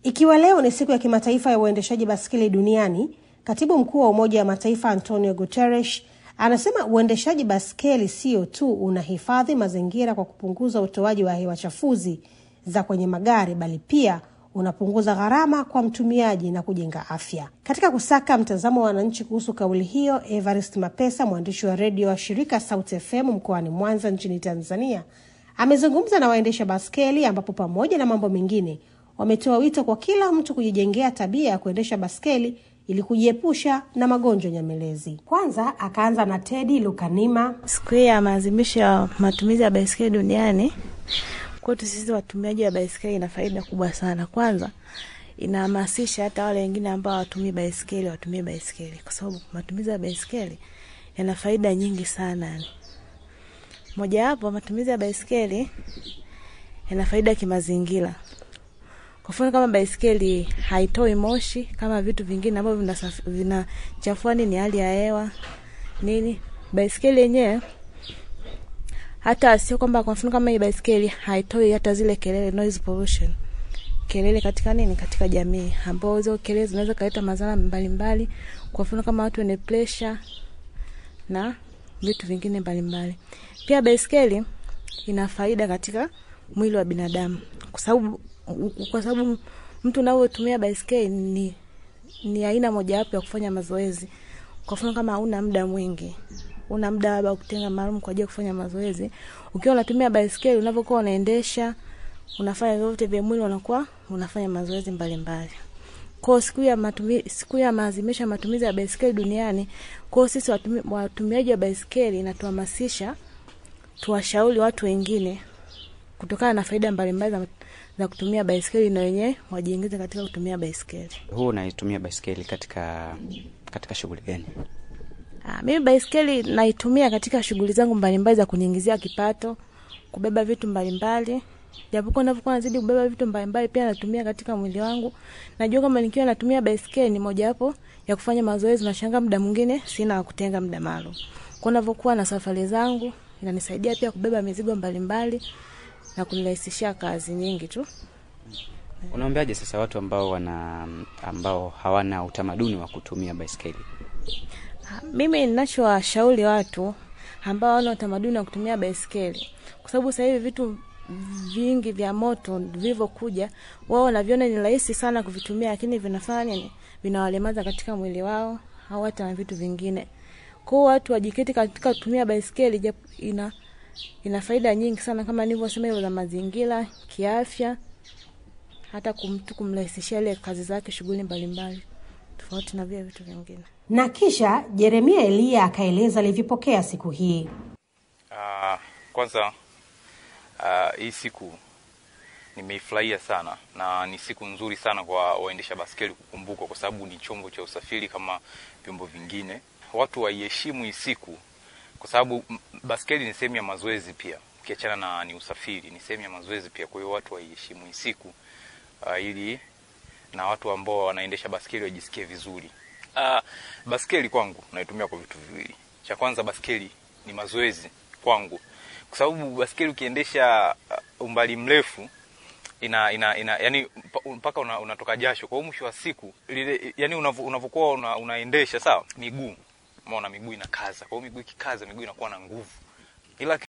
Ikiwa leo ni siku ya kimataifa ya uendeshaji baskeli duniani, katibu mkuu wa Umoja wa Mataifa Antonio Guterres anasema uendeshaji baskeli sio tu unahifadhi mazingira kwa kupunguza utoaji wa hewa chafuzi za kwenye magari, bali pia unapunguza gharama kwa mtumiaji na kujenga afya. Katika kusaka mtazamo wa wananchi kuhusu kauli hiyo, Evarist Mapesa, mwandishi wa redio wa shirika Sauti FM mkoani Mwanza nchini Tanzania, amezungumza na waendesha baskeli, ambapo pamoja na mambo mengine wametoa wito kwa kila mtu kujijengea tabia ya kuendesha baskeli ili kujiepusha na magonjwa nyamelezi. Kwanza akaanza na Tedi Lukanima. Siku hii ya maadhimisho ya matumizi ya baiskeli duniani kwetu sisi watumiaji wa baiskeli ina faida kubwa sana. Kwanza inahamasisha hata wale wengine ambao hawatumii baiskeli watumie baiskeli, kwa sababu matumizi ya baiskeli yana faida nyingi sana. Yani mojawapo, matumizi ya baiskeli yana faida kimazingira. Kwa mfano kama baiskeli haitoi moshi kama vitu vingine ambavyo vinachafua nini hali ya hewa nini. Baiskeli yenyewe hata sio kwamba, kwa mfano kama hii baiskeli haitoi hata zile kelele, noise pollution, kelele katika nini, katika jamii, ambao hizo kelele zinaweza kuleta madhara mbalimbali, kwa mfano kama watu wenye pressure na vitu vingine mbalimbali. Pia baiskeli ina faida katika mwili wa binadamu kwa sababu kwa sababu mtu unaotumia baiskeli ni, ni aina mojawapo ya kufanya mazoezi. Kwa mfano kama hauna muda mwingi, una muda labda kutenga maalum kwa ajili ya kufanya mazoezi, ukiwa unatumia baiskeli, unapokuwa unaendesha, unafanya vyote vya mwili, unakuwa unafanya mazoezi mbalimbali. Kwa siku ya matumizi, siku ya maadhimisho ya matumizi ya baiskeli duniani, kwa sisi watumi, watumiaji wa baiskeli inatuhamasisha tuwashauri watu wengine kutokana na faida mbalimbali za za kutumia baiskeli na wenyewe wajiingize katika kutumia baiskeli. Huu unaitumia baiskeli katika katika shughuli gani? Ah, mimi baiskeli naitumia katika shughuli zangu mbalimbali za kuniingizia kipato, kubeba vitu mbalimbali. Japokuwa ninapokuwa nazidi kubeba vitu mbalimbali, pia natumia katika mwili wangu. Najua kama nikiwa natumia baiskeli ni mojawapo ya kufanya mazoezi, na shanga muda mwingine sina wa kutenga muda maalum. Kwa ninapokuwa na safari zangu, inanisaidia pia kubeba mizigo mbalimbali na kunirahisishia kazi nyingi tu. Unaambiaje sasa watu ambao wana ambao hawana utamaduni wa kutumia baiskeli? Mimi ninachowashauri watu ambao hawana utamaduni wa kutumia baiskeli, kwa sababu sasa hivi vitu vingi vya moto vilivyokuja, wao wanaviona ni rahisi sana kuvitumia, lakini vinafanya nini? Vinawalemaza katika mwili wao au hata na vitu vingine. Kwa hiyo watu wajiketi katika kutumia baiskeli, ina ina faida nyingi sana kama nilivyosema, hivyo za mazingira, kiafya, hata kumtu kumrahisishia ile kazi zake, shughuli mbalimbali, tofauti na vile vitu vingine. Na kisha Jeremia Elia akaeleza alivyopokea siku hii. Uh, kwanza uh, hii siku nimeifurahia sana na ni siku nzuri sana kwa waendesha baskeli kukumbukwa, kwa sababu ni chombo cha usafiri kama vyombo vingine. Watu waiheshimu hii siku kwa sababu baskeli ni sehemu ya mazoezi pia, ukiachana na ni usafiri, ni sehemu ya mazoezi pia. Kwa hiyo watu waiheshimu hii siku uh, ili na watu ambao wanaendesha baskeli wajisikie vizuri. Uh, baskeli kwangu naitumia kwa vitu viwili. Cha kwanza, baskeli ni mazoezi kwangu, kwa sababu baskeli ukiendesha uh, umbali mrefu ina, ina, ina yani mpaka una, unatoka jasho. Kwa hiyo mwisho wa siku lile, yani unavyokuwa una, unaendesha sawa, miguu umeona miguu inakaza. Kwa hiyo miguu ikikaza, miguu inakuwa na nguvu, ila